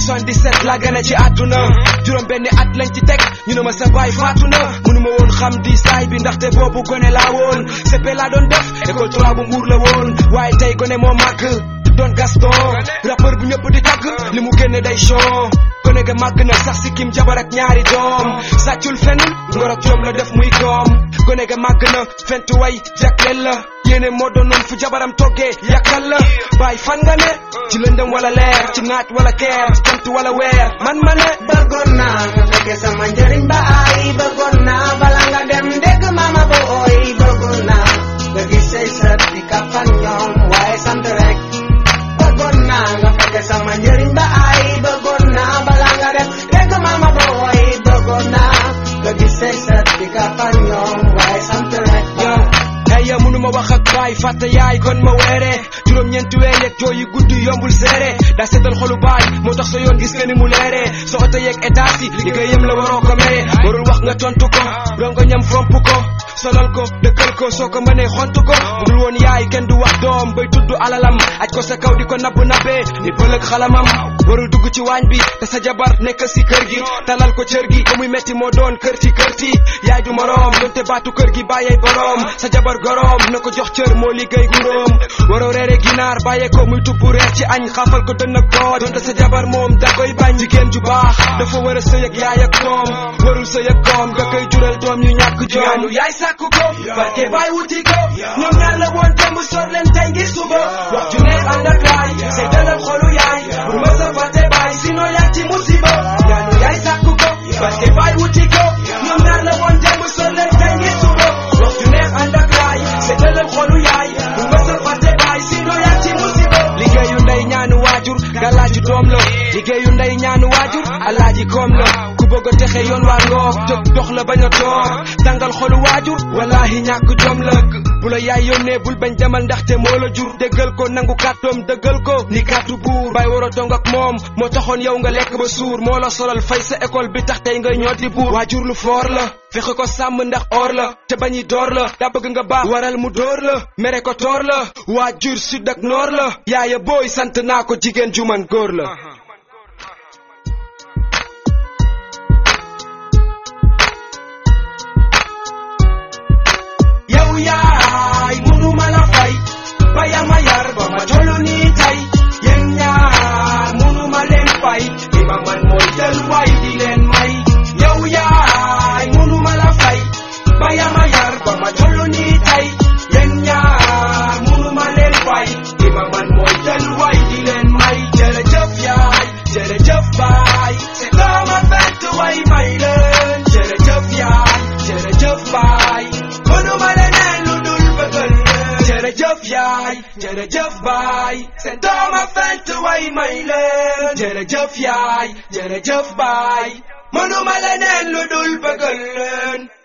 77 laa gane ci àdduna juróom benni at lañ ci teg ñu ne ma sa baay faatu na mënuma woon xam di saay bi ndaxte boobu gone laa woon CP laa doon def école 3 bu mbuur la woon waaye tey gone moo màgg doon Gaston rappeur bu ñëpp di tagg li mu génne day show gone ga màgg na sax si kim jabar ak ñaari doom sàccul fenn ngor ak jom la def muy doom gone ga màgg na fentu way jagleel la yéene moo doonoon fu jabaram toggee yàkkal la bàyyi fan nga ne ci lëndëm wala leer ci naaj wala keer ci jant wala weer man ma ne bëggoon naa nga fekke sama njëriñ ba ay bëggoon naa bala nga dem dégg mama ba ooy bëggoon naa nga gis say sët di kafan ñoom waaye sant rek bëggoon naa nga fekke sama njëriñ ba ay bëggoon naa bala nga dem dégg mama ba ooy bëggoon naa nga gis say sët di kafan ñoom waaye sant rek yow ay ya mënuma wax ak baay fàtte yaay kon ma weere juróom ñeenti weer yeeg jooy yi gudd yombul seere daa seetal xolu baay moo tax sa yoon gis nga ni mu leere sa oto yeeg état si liggéeyam la waroo ko mere warul wax nga tontu ko rongo ñam fomp ko solal ko dëkkal ko soo ko mënee xontu ko budul woon yaay kenn du wax doom bay tudd alalam aj ko sa kaw di ko nabbu nabbee ni bëlëg xalamam warul dugg ci waañ bi te sa jabar nekk si kër gi talal ko cër gi ba muy metti moo doon kër ci kër ci yaay du moroom donte baatu kër gi bàyyee boroom sa jabar goroom na ko jox cër moo liggéey guróom waroo reere ginaar bàyyee ko muy tubbu reer ci añ xaafal ko dënn ak boot donte sa jabar moom da koy bañ jigéen ju baax dafa war a sëy ak yaay ak doom warul sëy ak doom nga koy jural doom yu ñàkk joom yaay sàkku ko barke baay wuti ko ñoom ñaar la woon démb sor leen tey ngir suba wax ju neex ànd ak laay say dalal xolu yaay bu ma sa fàtte baay sinon yaa ci musiba ñaanu yaay sàkku ko barke baay wuti ko ñoom ñaar la woon démb sor leen tey ngir suba wax ju neex ànd ak laay say dalal xolu yaay bu ma sa fàtte baay sinon yaa ci musiba liggéeyu ndey ñaanu waajur galaaju doom la liggéeyu ndey ñaanu waajur alaaji koom la ku bëgg a texe yoon waa ngoog jóg dox la bañ a toog tàngal xolu waajur wallahi ñàkk jom la bu la yaay yónnee bul bañ demal ndaxte moo la jur déggal ko nangu kàddoom dëggal ko ni kàddu buur bay war a dong ak moom moo taxoon yow nga lekk ba suur moo la solal fay sa école bi tax tey ngay ñooti buur waajur lu foor la fexe ko sàmm ndax or la te bañi door la daa bëgg nga baax waral mu door la mere ko toor la waajur sud ak noor la yaaya booy sant naa ko jigéen ju man góor la yow yaay mënuma la fay ba yaa ma yar ba ma tollu nii tey yéen ñaar mënuma leen fay li ma man mooy jël waay di leen may yow yaay mënuma la fay ba yaa ma yar ba ma tollu nii tey yéen ñaar mënuma leen fay li ma man mooy jël waay di leen may jërëjëf yaay jërëjëf baay c'est comme un fête way may leen jërëjëf yaay jërëjëf baay mënuma leneen lu dul bëggal leen jërëjëf yaay jërëjëf baay seen doom a fent way may leen jërëjëf yaay jërëjëf baay mënuma leneen lu dul bëggal leen